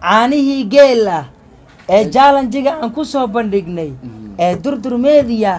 caanihii geel ah ee jaalanjiga aan ku soo bandhignay ee durdur media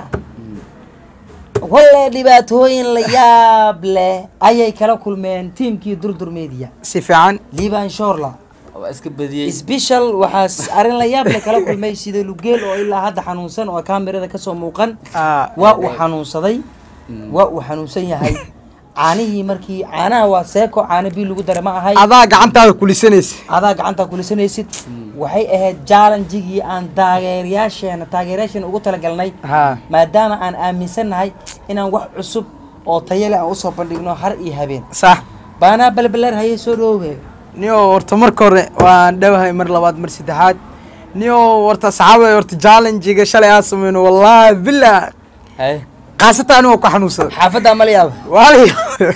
walle dhibaatooyin la yaab leh ayay kala kulmeen tiimkii durdur media si fiican liban shorla waa iska badiyey sbeshal waxaa arrin la yaab leh kala kulmay sida lugeel oo ilaa hadda xanuunsan oo kaamirada kasoo muuqan Ah, waa uu xanuunsaday waa uu xanuunsan yahay caanihii markii caanaha waa seeko caano bii lagu dara ma ahay adaa gacantaada kulisanaysa adaa gacanta kulisanaysid waxay ahayd jaalanjigii aan taageerayaasheena taageerayaasheena ugu talagalnay ha maadaama aan aaminsannahay inaan wax cusub oo tayo leh aan usoo bandhigno har iyo habeen sax baanaa balbalar haye soo dhoowe niyo horta marka hore waan dhowahay mar labaad mar saddexaad niyo horta saxaabay horta challengiga shalay aan sameyno wallaahi billah hay khaasatan anigoo ku xanuunsada xaafaddaa mala yaaba waalaya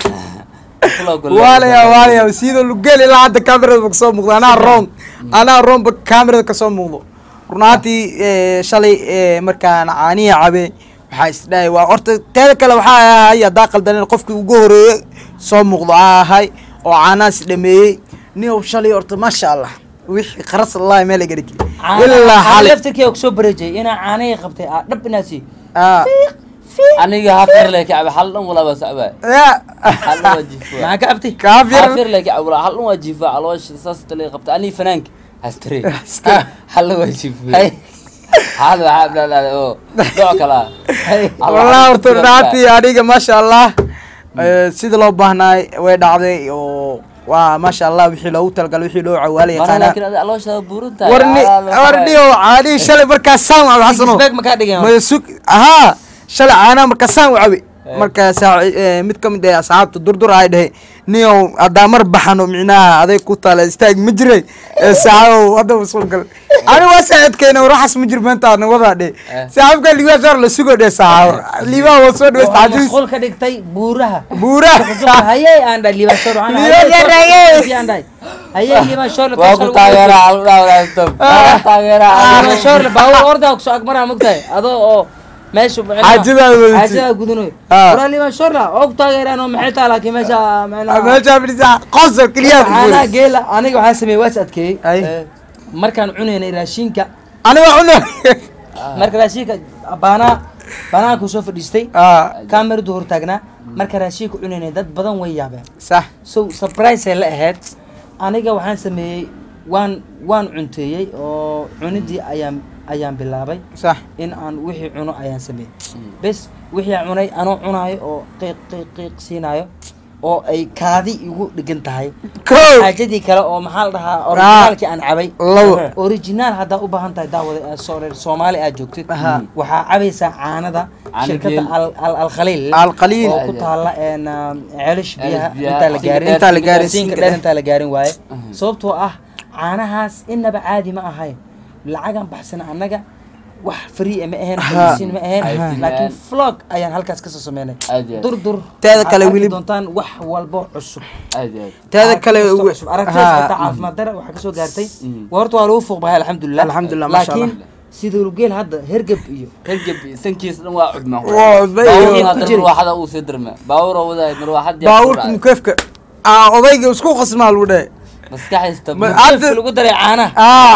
Kulo golle- waalaya waalaya sidoo lugeel ilaa hadda kamerada kasoo muuqdo anaa roon anaa roonba kamerada kasoo muuqdo runaantii eh, shalay eh, markaan caanihi cabe waxaa isdhahay waa horta teeda kale waxaa ahay haddaa qaldanen qofkii ugu horeeye soo muuqdo aa ahay oo caanahaas dhameeyey niyow shalay horta maasha allah wixii qaras allahi meel iga dhigi ilaa xalay laftirkii kusoo bareejay inaa caanihii qabtay aa dhab inaa sii Ah. aniga hafir le kacbe hal dhan walaa baa sacbaa Ya. hal dhan waa jiifaa maxaa ka abtay kaafir hafir le kacbe walaa hal dhan waa jiifaa caloosha saas tale qabta aniga fanaanka hastare Hastare. hal dhan waa jiifaa Hay. hal waxaa dhadhada oo dooc kala wallah horta runaantii aniga maasha allah eh, sida loo baahnaay way dhacday oo waa maasha allah wixii loogu talagalay wixii loo cawaala mana yaqaana laakiin adi calooshaada buuran tahay warni warniyo caanii shalay markaa saan wacabe xasano Isbeeg ma kaa dhigeen? maya sug ahaa shalay caanaha markaa saan wacabe markaa saa eh, mid ka mid ah asxaabta durdur ay dhahay niyow haddaa mar baxano micnaha aday ku taala istaag ma jiray Eh, saaxabow hadda soo gal ani waa saacidkeena waxaas ma jir maanta aadna wadaa dhe Eh. saaxibka liibaa saar la sugo dhe saaxabo liibaa waa soo dhaweysta Waxaa cajiis mashquul ka dhigtay buuraha buuraha hayay aan dhahay liibaan shor aan Liibaan shor, hayay. aan dhahay hayay liibaan shor waa ku taageeraa hal dhan stop waa taageeraa liibaan shor baawur ordaa kusoo agmaraa mogtahay adoo oo meesha Xaajadaada wadatay. xaajadaada gudanoy Ah. waraa liibaan shorla oo ku taageeraan oo maxay tahay laakiin meesha macnaha meesha fadhiisa qosol keliya caanaha geela aniga waxaa sameeyey waa is adkeeyey ay markaan cunaynay raashinka aniga cuna marka raashinka baanaa baanaanku soo fadhiistay ah kaamiradu hortaagnaa marka raashinka cunaynay dad badan way yaabeen sax so surprise ay la ahayd aniga waxaan sameeyey waan waan cunteeyey oo cunidii ayaan ayaan bilaabay sax in aan wixii cuno ayaan sameeyey bes wixii aan cunay anoo cunaayo oo qiiq qiiq qiiq siinaayo oo ay kaadi igu dhigan tahay kow xaajadii kale oo maxaa la dhahaa originaalkii aan cabay labo original haddaa u baahan tahay daawada ee soo reer soomaali aad joogtid Aha. waxaa cabaysaa caanada Caano shirkadda geel. Al- Al- alkhaliil Alkhaliil. oo ku taala een, um, ceelish biyaha biyaha. intaa la gaarin Intaa la gaarin, siinka siinka dheer dheer. intaa la gaarin waaye sababtoo ah caanahaas inaba caadi ma ahayn lacagan baxsana annaga wax free ma ahayn Aha. xayeysiin ma ahayn Aha. laakiin vlog ayaan halkaas kasoo sameynay Aad iyo aad. dur dur Teeda aad kale arki weli- doontaan wax walbo cusub aad iyo aad teeda kale Caafimaad ugu- cusub. aragtidaas Haa. xitaa caafimaad dare waxaa kasoo gaartay Mm. waa horta waa lagu fuuq bahay alxamdulilah Alxamdulilah, masha laakiin Allah. sida lugeel hadda hergeb iyo hergeb sankiis dhan waa cudma Waa cudma iyo- baawurna ku hadda jiri. marwaaxada uu sii dirma baawura wadaay marwaaxad baabuurka mukeefka ah odayga isku qasmaa lagu dhahay maskaxaysta Ma- Hergebka Hadda- lagu daray caanaha ah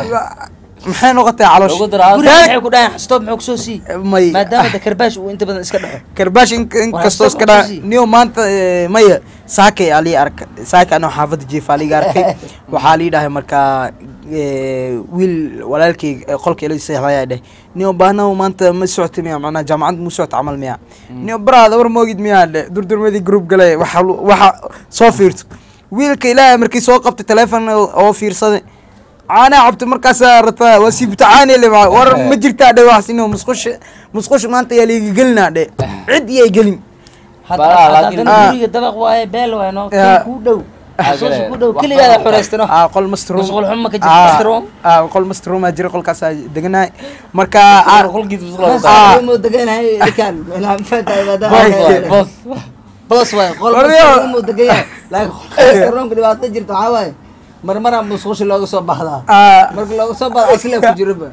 maxay noqotay lagu caloosha dara guriga Teeda- maxay ku dhahayan xastoob muxuu kusoo sii may maadaama de karbaash uu inta badan iska dhaxo karbaash in- inkastoo Waa iska sabab dhaa xusi. niyo maanta eh, maya saakay alii arka saaka anoo xaafadda jiifa aliga arkay waxaa lii dhahay markaa eh, wiil walaalkay eh, qolka ila seexdayaa dheh niyo baahnahu maanta ma socota miya macnaa jaamacad mu socota camal miya niyo baraada war moogid miyaa dheh durdurmadii group gale waxa lu- waxa soo fiirto wiilka ilaahay markii soo qabtay teleefon oo fiirsaday caanaa cabta markaasaa rataa waa sii butacaani le war ma jirtaa dhe wax sinoo musqusha musqusha maanta yaa liiga gelinaa dhe cid iyay gelin Balaa, laakiin- haddana Ah. guriga dabaq waaye beel waaye no Ya. kan kuu dhow Ah, xasuusi gale. ku dhow Wax keligaada badan. xoreystano ah qol master room Musqul xumo ka jirto, Ah, master room? ah qol master room aa jira qolkaasaa deganaay marka ah, qolkiis Ah. Mu deganahay ninkan meelaha mafahantahay maadaama bos ay- bos boos waaye qol Warriyo. mu degan yahay laakiin qolka roomka dhibaato jirta waxaa waaye marmara musqusha looga soo baxdaa ah, marka looga soo baxda asle ku jiraba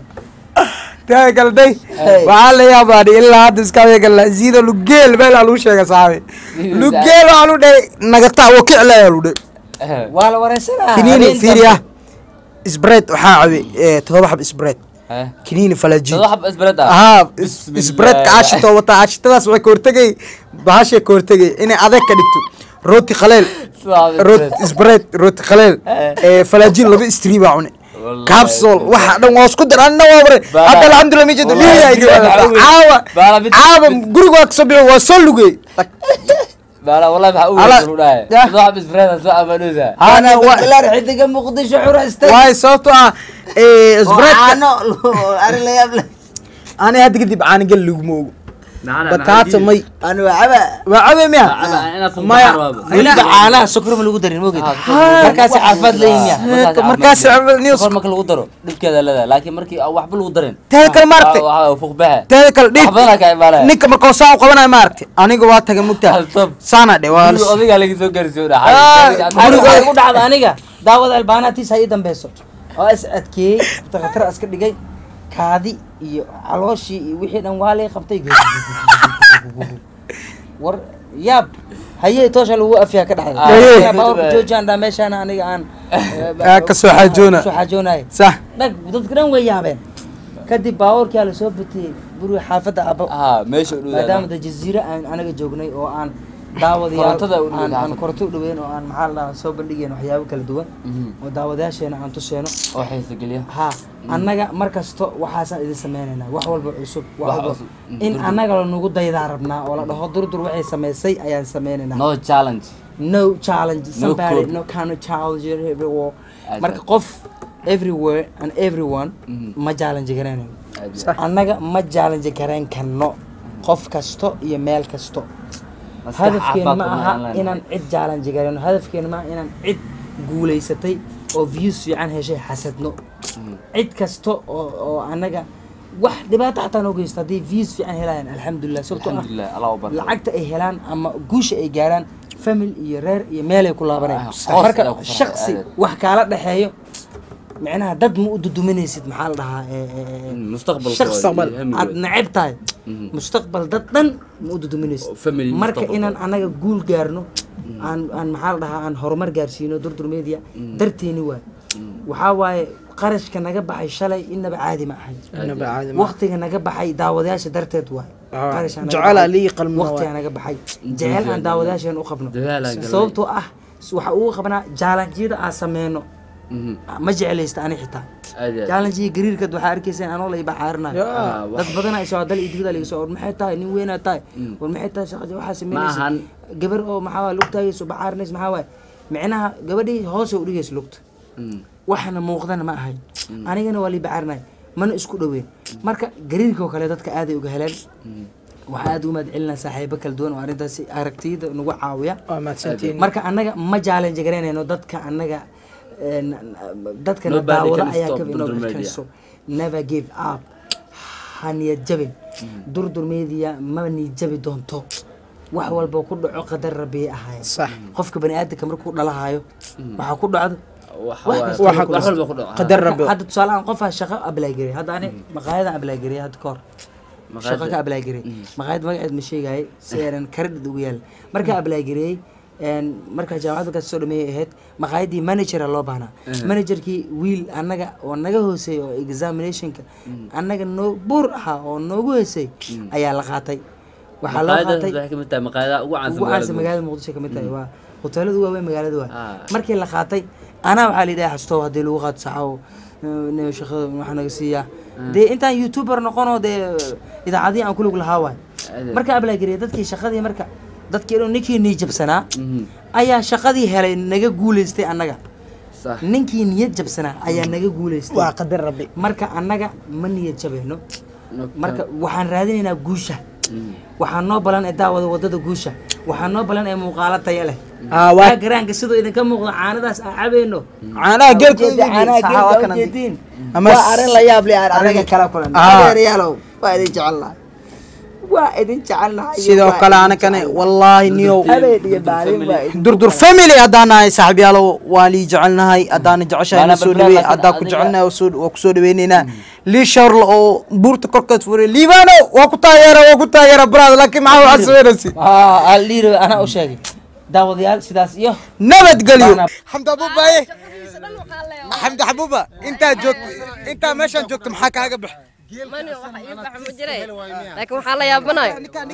taa galday Hey. waxaa la yaabaa dhe ilaa hadda iskaagala ziido lugeel meel aa lagu sheega saaxabi Ziido lugeel waxaa lu dhahay nagata wakiclaya lu dhahay waa la wareysanaa kiniini habeen fiiri ah dambe. sbred waxaa cabe eh, todoba xab sbred Eh. kiniini falajin Todoba xab isbareed ah? haa Bismillah. sbredka aashitoo wataa aashitadaas waxay ka hortegay bahashay ka hortegay inay adeeg ka dhigto rooti khaleel Todoba xab root isbareed. sbred rooti khaleel Eh. ee falajin laba istrii baa cune Wallahi. capsol waxa dhan waa isku dar anna waa bare Bala. hadda alxamdulillah mijada Wallahi, dhiiga billahi, maxaa caawa Bala, mid- caawa mid- guriga waa kasoo bixi waa soo lugey Bala, wallahi maxaa u Ala- weyn u dhahay. Yah. Todoba xab isbareed ah, soo amaanuusa. ana waa bilaar xidiga muqdisho xuraystay waay sababto ah ee oo sbredka caano ari la yaab leh ani hadda kadib caanigal laguma ogo Macana, bataata maxaa may ani waa caba waa cabe miya Caba, inaad fuuq maya baxaan waaba. weliba caanaha sokor ma lagu darin mogeed Ah, markaasi caafimaad leeyihin ya Markaas markaas caafimaad news Sokor marka lagu daro dhibkeeda leedahay laakiin markii aan waxba lagu darin Teeda kale ma aragtay? Waa- waa fuuq baxe teeda kale wax dhiig badanaa ka imaanaya ninka markoo saa u qabanayo ma aragtay aniga waa taga mugtaa Haltab. saana dhe waa Guriga odigaa laga soo gaarsiiyo Ah, dhaxay aniga waxay igu dhacda aniga daawada albaanatiis ha ii dambeyso oo is adkeeyey takhatar iska dhigay kaadi iyo calooshii iyo wixii dhan waa lay qabtay war yaab hayee toosha lagu afyaa ka Ah. Hayee. dhexda bawarka joojaan dhaa meeshaan aniga aan Ah, ka soo xaajoona. kasoo xaajoonayo sax dhag dadka dhan way yaabeen kadib baawarkaa lasoo batiyey guriga xaafadda abo haa meesha u maadaama dhow da jaziire aan anaga joognay oo aan daawadayaal Korontada u dhoweyd aan aan xaafadda. koronto u dhaweyn oo aan maxaa la dhahaa soo bandhigeen waxyaabo kala duwan oo daawadayaasheena aan tuseeno oo xiisa geliya ha annaga mar kasto waxaasaan idin sameynaynaa wax walba cusub wax Wax walba cusub. Mm, in durdur. annaga lanugu daydaa rabnaa oo la dhaho durdur waxay samaysay ayaan sameynaynaa no challenge no challenge No somebody code. no kind of challenge everywhere Aad marka aad. qof everywhere and everyone Mhm. ma challenge garanayno Aad iyo Sax. annaga ma challenge garayn karno qof kasto iyo meel kasto aad. Maskax hadafkeena ma caafimaad aha qabna aan inaan cid challenge garayno hadafkeena ma aha inaan cid guulaysatay oo views fiican heshay xasadno Mhm. cid kasta oo oo annaga wax dhibaato xataa noo geysto haddii views fiican helayaan alxamdulilah sababtoo ah alxamdulilah allah u barko lacagta ay helaan ama guusha ay gaaraan famil iyo reer iyo meelay ku laabanayaan Ah, qoys marka ayaa ku farxay, shaksi aad. wax kaala dhexeeyo micnaha dad ma u duduminaysid maxaa la dhahaa ee, ee, ee, Mm, mustaqbalkooda shaksi iyo hamigooda. aad neceb tahay Mhm. mustaqbal dad dhan ma u duduminaysid Oo family marka mustaqbalkooda. inaan anaga guul gaarno aan aan maxaa la dhahaa aan horumar gaarsiino durdur media darteeni waay waxaa waaye qarashka naga baxay shalay inaba caadi ma ahay Inaba caadi ma aha. waqtiga naga baxay daawadayaasha darteed waay Ah, Qarash aan naga jecel baxay. aa lii qalmo waqtiga waay. naga baxay jecel aan daawadayaasheen u qabno Dadaal aan galnay. sababtoo ah waxa ugu qabnaa jaalanjiyada aan sameyno Mhm. ma jeclaysta ani xitaa aad iyo aad. jaalanjiya gariirkad waxaa arkayseen anoo la ibaxaarinayo Ya. Ah, wax- dad badan ay soo dal idigada laga soo war maxay tahay nin weynaa tahay war maxay tahay shaqada waxaa sameynaysa ahan. gabar oo maxaa waay lugtaagayso baxaarinaysa maxaa waay micnaha gabadhii hoose u dhigaysa lugta Mhm. waxna muuqdana ma ahayn anigana waa lii bacaarinay mana isku dhoweyn marka gariirka oo kale dadka aaday uga heleen waxaa aad ugu mahad celinaa saaxiibo kala duwan oo arrintaasi aragtiyada nagu caawiya waa mahadsantihiin marka annaga ma challenge garanayno dadka annaga een, dadkana Nobody daawado can ayaa stop ka Durdur Media. inoo so never give up ha niyad jabin durdur media ma niyad jabi doonto wax walba ku dhaco qadar rabbi ahaay sax qofka bani aadamka markuu dhalahayo waxaa ku dhacdo Wax wax waa- kasta waxa wax kasta. walba ku dhaco. qadar rabbi hadda tusaalehaan qofaa shaqo ablaagarey hadda ani maqaayadan ablaagarey hadda kahor shaqo ka ablaagarey maqaayad magaceed ma sheegayay si aanan karadhid ugu yaal markaa ablaagareyey markaa jaamacadda markaas soo dhameeyay ahayd maqaayaddii managera loo baahnaa managerkii wiil annaga oo naga hooseey oo examinationka annaga noo buur ahaa oo noogu hooseey ayaa la qaatay waxaa loo Maqaayadaas qaatay waxay kamid tahay maqaayadaha ugu caansan ugu caansan magaalada magaalada muqdisho kamid tahay waa hoteelada ugu waaweyn magaalada waa Ah. markii la qaatay anaa waxaa la yidhaha xastow haddii lagu qaato saxaw ne shaqada waxaa naga siiyaa dee intaan youtuber noqonoo dee idaacadihii aan kulug lahaa waay Ade. marka ablaagariyay dadkii shaqadii marka dadkii dhan ninkii nii jabsanaa Mhm. ayaa shaqadii helay naga guuleystay annaga Sax. ninkii niyad jabsanaa ayaa naga guuleystay waa qadar rabbi marka annaga ma niyad jabayno No- marka waxaan raadinaynaa guusha Mhm. waxaa noo balan ee daawada wadada guusha waxaa noo balan ee muuqaalo taya leh Ah, waa- waa garaanka sidoo idinka muuqda caanadaas aan cabayno caanaha geelka Ujeeda, caanaha saxa waa geelka kana ujeediin. Ama waa s- arrin la yaab leh aan anaga kala kulan Ah. adeerayaalow waa idin jecelnahay waa idin jecelnahay sidoo kale anakane wallaahi niyow habeen iyo maalin waa idin durdur family haddaan nahay saaxiibyaalow waan lii jecelnahay haddaana jeceshahay Maana na soo balbala, dhaweey laakiin haddaan ku adiga- jecelnahay waa soo- waa kusoo dhaweyneynaa lii sharla oo buurta korkeed furay liibano waa ku taageera waa ku taageera brad laakiin maxaa waxaa sameynaysi aldhiiro anaa u sheegay daawadayaal sidaas iyo nabadgelyo Baana- xamdi abuubaye xamdi xabuuba intaa joogto intaa meeshaan joogto maxaa kaaga bax mani waxa ii baxa ma jiray laakiin waxaa la yaabanayo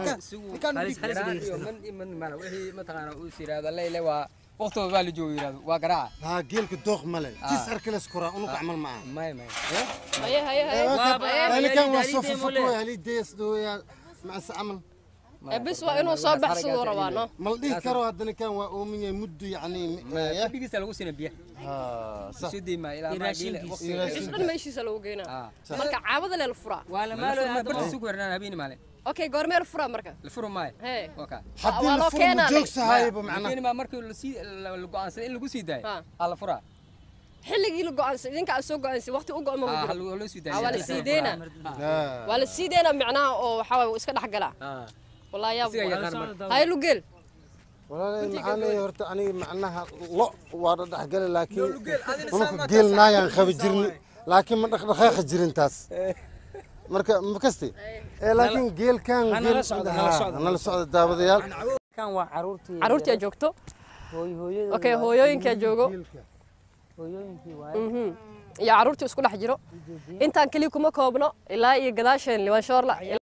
waqtigooda waa la joogo yirahdo waa garaaca ها جيلك دوخ ملل تسعر كل سكرة أنا أعمل معاه may may haye haye haye أنا كان وصف فكوي هلي ديس دو يا مع السعمل Ee, bis waa inuu soo baxsaduu rabaa no ملديه كرو هذا كان وأمي يمد يعني يا bigiisa lagu siina biya ها صح soo deema ilaa maa geela bis dhan meeshiisa lagu geynaa marka caabada lee la furaa waa la maalo barta sugu hernaan habeeni maale okay goormee la furaa marka la furo maayo hee waa kaa حد والله الفرن كان عليك. جوكس هاي بمعنى habeeni maa markii la sii la go'aansaday in lagu sii daayo Ah. aa la furaa xilligii la go'aansan idinka aad soo go'aansan waqti u go'an ma Ah, jiro ha loo sii Ah, waa la sii deynaa ها waa la sii deynaa micnaha oo waxaa waay iska dhex galaa wallahi yaab Isiga yaqaan marka. haye lugeel ولا معاني هرت أنا معناها لا وارد أحقل لكن أنا جيل نايا خبجرني لكن ما دخل جرين تاس مركا مكستي إيه لكن جيل كان أنا جيل لا سعود، أنا لا ها، سعود. أنا لا سعود دابد يال kan waa caruurtii caruurtii aad joogto hooy hooyada okay hooyooyinkaa joogo hooyooyinkii waaye Mhm. iyo caruurtii isku dhex jiro intaan keliya kuma koobno ilaa iyo gadaasheen liwaanshoorla